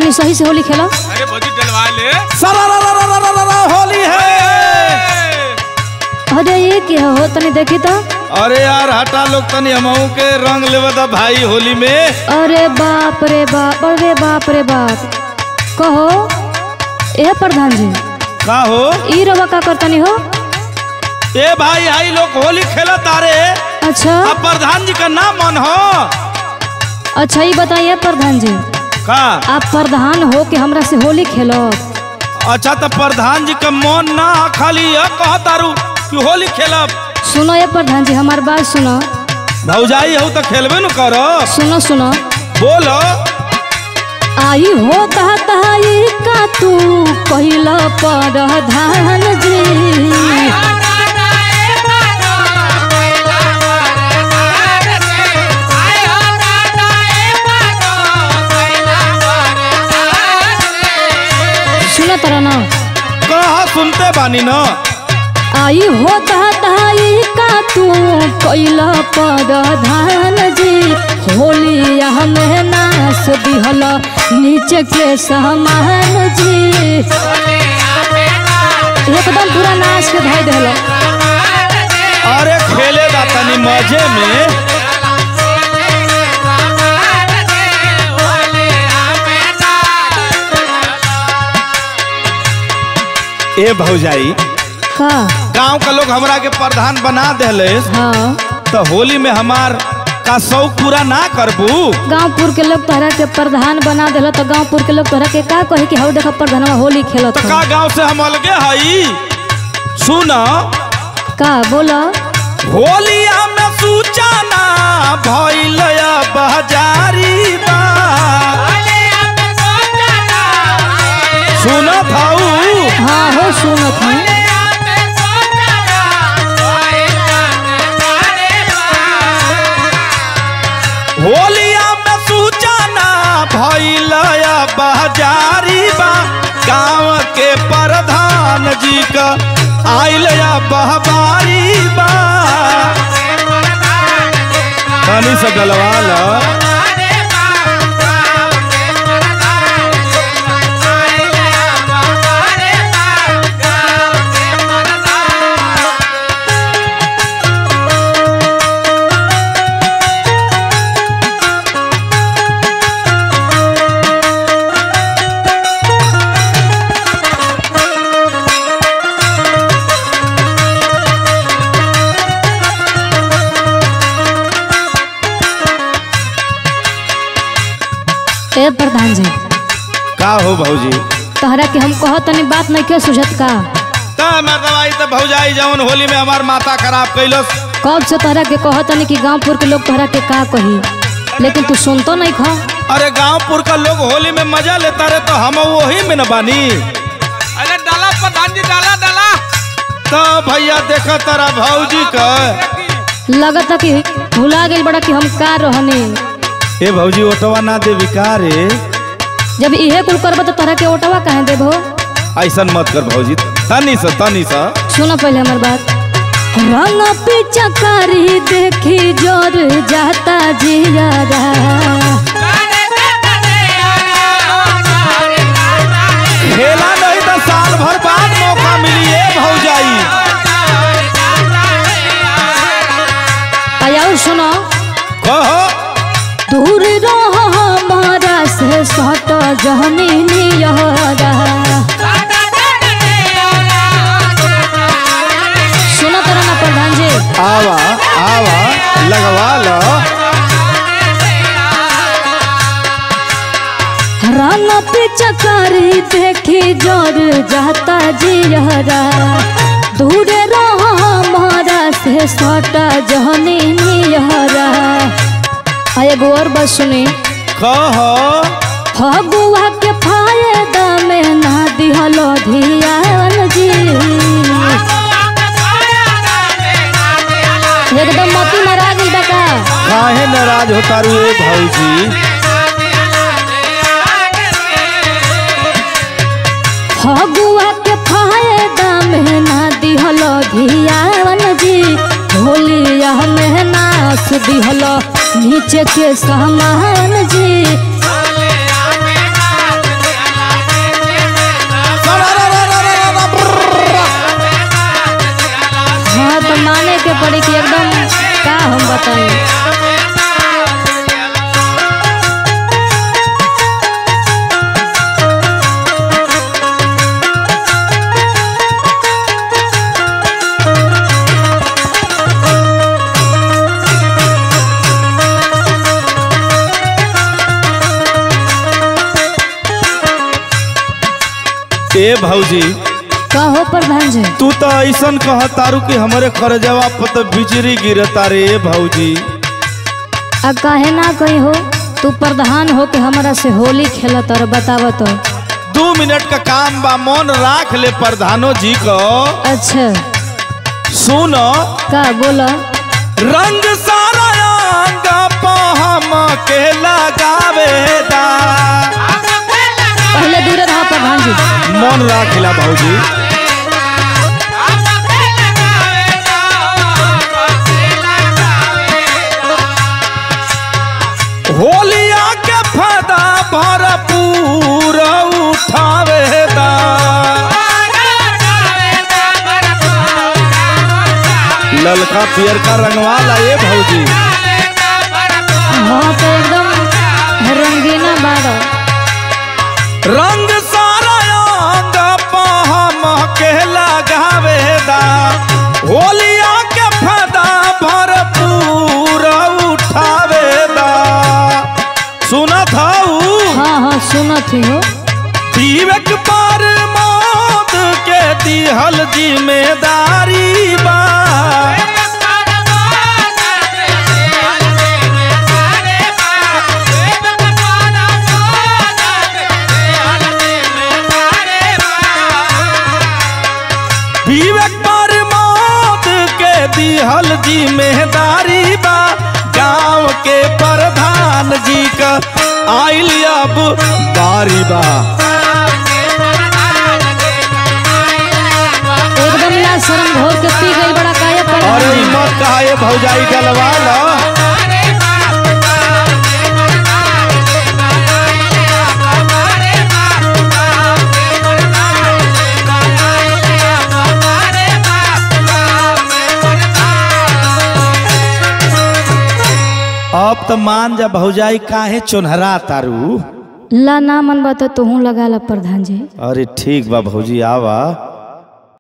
तनी सही से होली खेला अरे भौजी डलवा ले सरारारारारारारा, होली है अरे ये क्या हो तनी देखी तो अरे यार हटा लोग तनी हमहू के रंग लेवे दा भाई होली में अरे बाप रे बाप अरे बाप रे बाप कहो ए प्रधान जी का हो ई रवा का करतनी हो ए भाई आई लोग होली खेला तारे अच्छा अब प्रधान जी का नाम मन हो अच्छा ये बताइए प्रधान जी का आप प्रधान हो के हमरा से होली खेलो अच्छा तो प्रधान जी का मन ना ह, खाली यह कह तारू कि होली खेलब सुनो ये प्रधान जी हमार बात सुनो भौजाई हो तो खेलबे न करो सुनो सुनो बोलो आई हो ताई का तू पहिला प्रधान जी सुनो तरा ना कहा सुनते बानी न आई हो ताई का तू पहिला प्रधान जी होलिया में नाच दिहल नीचे के सामान जी एकदम पूरा नाच के धाई दिहल अरे खेले दा तनी मजे में ए भौजाई का गांव का लोग हमरा के प्रधान बना देले हाँ तो होली में हमार का शौक पूरा ना करबू गांवपुर के लोग तोहरा के प्रधान बना दिल तो गांवपुर के लोग तोहरा के का कहे कि हौ देखा प्रधानवा होली खेलत तो ह का गांव से हम अलगे हई सुन का बोला होलिया में सूचना भइल बजारी बा सुनत हऊ हाँ हो सुनत हूँ होलिया में सूचना भइल बजारी बा गांव के प्रधान जी का आइल बहबारी बा तनी से गलवा ला ए प्रधान जी का हो भौजी तोहरा के हम कह तनी बात नहीं के सुझत का ता मैं दवाई तो भौजाई जवन होली में हमार माथा खराब कैलस कब से तोहरा के कह तनी कि गांवपुर के लोग तोहरा के का कही लेकिन तू सुनतो नहीं खा अरे गांवपुर का लोग होली में मजा लेता रहे तो हम वही में न बानी अरे डाला प्रधान जी डाला डाला तो भैया देखा तारा भौजी का लगता कि भुला गई बड़ा कि हम का रहनी ए भौजी ओटवा ना दे विकारे जब इहे कुल करब तो तोहरा के ओटवा कहे देबो ऐसन मत कर भौजी तनी सा तनी सा सुनो पहले हमार बात रंग पिचकारी देखी जोर जाता जियारा खेला नहीं तो साल भर बाद मौका मिली ए भौजाई आया और सुनो कहो दूर रहो हमारा से सट जहनी नियरा सुनो तेरा ना प्रधान जी आवा आवा लगवा लो रंग पिचकारी देखी जोर जाता जियरा दूर रहो हमारा से सट जहनी नियरा आ एगो और बात सुनी कहो फगुआ के फायदा में ना दिहलो धियान जी एकदम मती मरा गई बका काहे नाराज होता रू ए भौजी फगुआ के फायदा में ना दिहलो धियान जी होलिया में नाच दिहलो नीचे के सामान जी हाँ तो माने के पड़ी कि एकदम का हम बताएं ए भौजी का हो प्रधान जी तू तो ऐसन कह तारू कि हमरे खरजवा पर तो बिजली गिरता रे भौजी आ काहे ना कही हो तू प्रधान हो के हमरा से होली खेलत और बतावत हो दू मिनट का काम बा मन राख ले प्रधानो जी को अच्छा सुन का बोला रंग सारा अंग पे हम के लगावे दा पहले दूर रहा प्रधान जी मन राखिला भौजी होलिया के फायदा भरपूर उठावे दा ललका पियर का रंगवाला ये भौजी हाँ तो एकदम रंगीना बाड़ा रंग सारा अंग पे हम के लगावे दा होलिया के फायदा भरपूर उठावे दा सुनत हऊ हाँ हाँ सुनत ही हो विवेक पर मौत के दिहल जिम्मेदारी बा विवेक पर मौत के दिहल जिम्मेदारी बा गांव के प्रधान जी का आइल अब बारी बा एकदम ना शर्म घोर के पी गई बड़ा काया प्रधान अरे जी ई मत कहा ये भौजाई डलवा लो अब तो मान जा भौजाई काहे चुनहरा तारू ला ना मन बता तू लगा ला प्रधान जी अरे ठीक बा भौजी आवा